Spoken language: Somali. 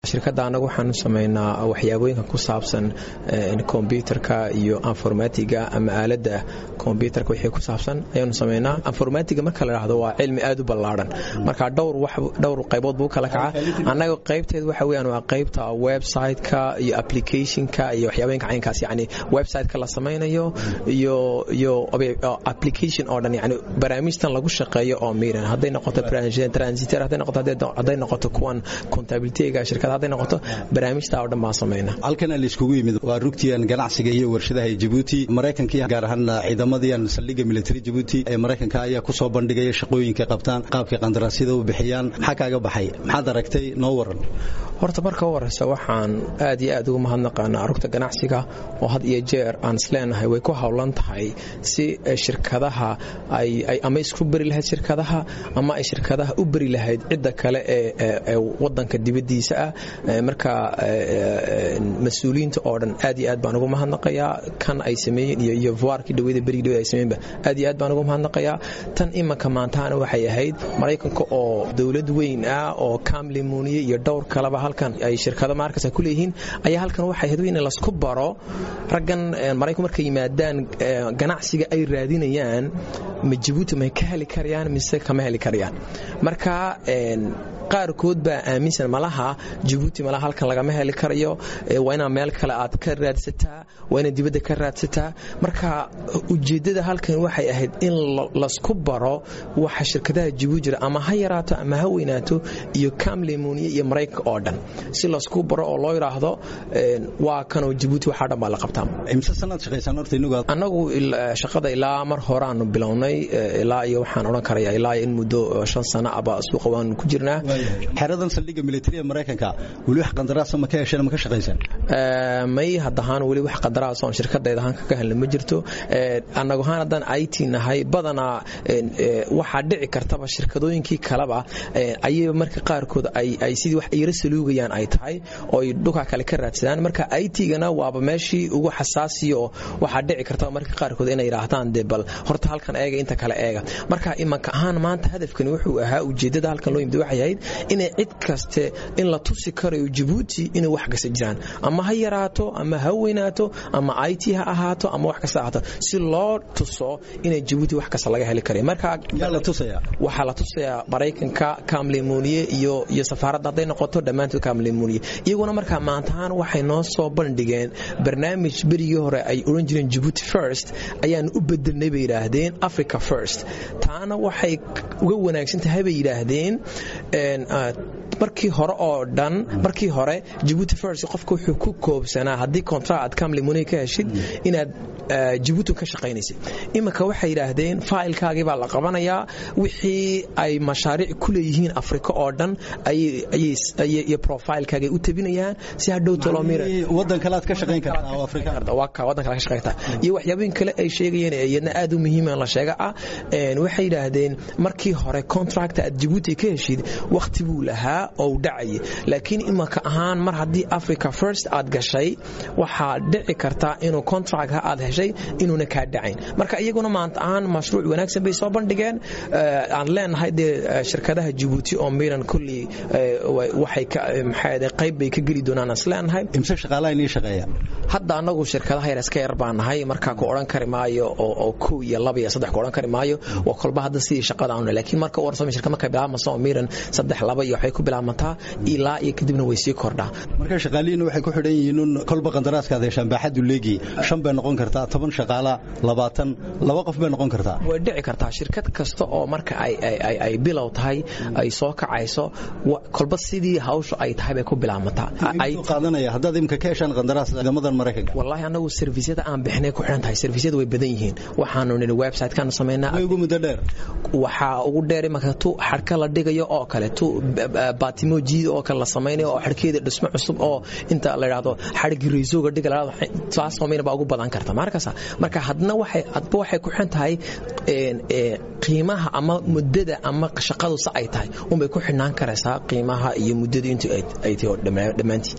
shirkadda annagu waxaanu samaynaa waxyaabooyinka ku saabsan kombyutarka iyo informatiga ama aaladda kombyutarka wixii ku saabsan ayaanu samaynaa informatiga marka la dhahdo waa cilmi aad u ballaadhan marka dhowr qaybood buu kala kaca annaga qaybteed waxa weyaan waa qaybta website-ka iyo applicationka iyo waxyaabooyinka caynkaas yani website-ka la samaynayo iyo iyo application oo dhan yani barnaamijtan lagu shaqeeyo oo miran hadday noqoto transitor hadday noqoto hadday noqoto kuwan contabilityga shirkada hadday noqoto barnaamijta oo dhan baan samayna halkan laiskugu yimid waa rugtiyan ganacsiga iyo warshadaha jabuuti maraykanka gaar ahaan ciidamadiyan saldhigga military jabuuti ee maraykanka ayaa ku soo bandhigaya shaqooyinka qabtaan qaabkay qandaraasyada u bixiyaan maxaa kaaga baxay maxaad aragtay noo waran horta marka u horeysa waxaan aad iyo aad ugu mahadnaqaanaa rugta ganacsiga oo had iyo jeer aan isleenahay way ku howlan tahay si shirkadaha ay ama isku beri lahayd shirkadaha ama ay shirkadaha u beri lahayd cidda kale ee wadanka dibadiisa ah marka mas-uuliyiinta oo dhan aad iyo aad baan ugu mahadnaqayaa kan ay sameeyeen iyo iyo vuarkii dhaweyda berigi dhawed ay sameeyenba aad iyo aad baan ugu mahadnaqayaa tan imanka maantaana waxay ahayd maraykanka oo dowlad weyn ah oo kamlimuniye iyo dhowr kaleba halkan ay shirkado markas ku leeyihiin ayaa halkan waxay ahayd in lasku baro raggan maraykanku markay yimaadaan ganacsiga ay raadinayaan ma jabuuti may ka heli karayaan mise kama heli karayaan marka qaarkood baa aaminsan malaha jabuuti malaha halkan lagama heli karayo waa inaa meel kale aad ka raadsataa waa inaad dibadda ka raadsataa marka ujeeddada halkan waxay ahayd in lasku baro waxa shirkadaha jabuuti jira ama ha yaraato ama ha weynaato iyo kamlemoniya iyo maraykanka oo dhan si lasku baro oo loo yidhaahdo waa kanoo jabuuti waxaa dhan baa la qabtaa imse sanaad shaqaysaan horta inagu annagu shaqada ilaa mar horeaanu bilownay ilaa iyo waxaan odhan karaya ilaa in muddo shan sano aba suuqa waanu ku jirnaa xeradan saldhigga militariga maraykanka weli wax qandaraasa ma ka hesheen ma ka shaqaysaan may haddahaan weli wax qandaraas oon shirkadayda ahaan kaga helna ma jirto annagu ahaan haddaan it nahay badanaa waxaa dhici kartaba shirkadooyinkii kaleba ayay marka qaarkood ay sidii wax yaro saluugayaan ay tahay oo ay dhulkaa kale ka raadsadaan marka it-gana waaba meeshii ugu xasaasiya oo waxaa dhici kartaba marka qaarkood inay yidhaahdaan dee bal horta halkan eega inta kale eega marka imanka ahaan maanta hadafkani wuxuu ahaa ujeeddada halkan loo yimid waxay ahayd inay cid kaste in la tusi karayo jabuuti inay wax kasta jiraan ama ha yaraato ama ha weynaato ama it ha ahaato ama wax kasta ahaato si loo tuso inay jabuuti wax kasta laga heli karayo marka waxaa la tusayaa maraykanka kamlemoniye iyo iyo safaaradda hadday noqoto dhammaantood kamlemoniye iyaguna markaa maantahaan waxay noo soo bandhigeen barnaamij berigii hore ay odhan jireen jabuuti first ayaanu u bedelnay bay yidhaahdeen africa first taana waxay uga wanaagsan tahay bay yidhaahdeen markii hore oo dhan markii hore jabuuti first qofka wuxuu ku koobsanaa haddii contract aad kamlemoni ka heshid inaad jabuuti ka shaqaynaysid iminka waxay yidhaahdeen failkaagii baa la qabanayaa wixii ay mashaariic ku leeyihiin afrika oo dhan iyo profilekaagay u tabinayaan si hadhow wadan kale aad ka shaqayn kartaa wadan kale ka shaqayn kartaa iyo waxyaabooyin kale ay sheegayeen iyadna aad u muhiima la sheega ah waxay yidhaahdeen markii hore contract aad jabuuti ka heshid waqti buu lahaa oo u dhacayay laakiin imanka ahaan mar haddii africa first aad gashay waxaa dhici karta inuu contractka aad heshay inuuna kaa dhacayn marka iyaguna maanta ahaan mashruuc wanaagsan bay soo bandhigeen aan leenahay dee shirkadaha jabuuti oo miran kulley waxay qayb bay ka geli doonaan is leenahay imse shaqaalaha inii shaqeeya hadda annagu shirkadaha yar iska yar baan nahay markaa ku odhan kari maayo oo kow iyo laba iyo saddex ku odhan kari maayo waa kolba hadda sidii shaqada aanu laakiin marka warsami shirka markay bilaabmayso oo miran saddex laba iyo waxay ku bilaabmataa ilaa iyo kadibna way sii kordhaa marka shaqaalihiina waxay ku xidhan yihiin un kolba qandaraaskaad heshaan baaxaddu leegi shan bay noqon kartaa toban shaqaala labaatan laba qof bay noqon kartaa way dhici kartaa shirkad kasta oo marka ay bilow tahay ay soo kacayso kolba sidii hawsha ay tahay bay ku bilaabmataa qaadanaya haddaad imika ka heshaan qandaraas ciidamadan maraykanka wallahi annagu servisyada aan bixinay ku xidhan tahay servisyada way badan yihiin waxaanu nidhi website-kaanu samaynaa way ugu muddo dheer waxaa ugu dheer imanka tu xadhka la dhigayo oo kale tu baatimo jiida oo kale la samaynayo oo xadhkeeda dhismo cusub oo inta la yidhaahdo xadhigii raysooga dhiga la taas samayna baa ugu badan karta markaasa marka hadna waxay hadba waxay ku xidhan tahay qiimaha ama muddada ama shaqadu sa ay tahay unbay ku xidhnaan karaysaa qiimaha iyo muddada intu ay tahay dhammaantii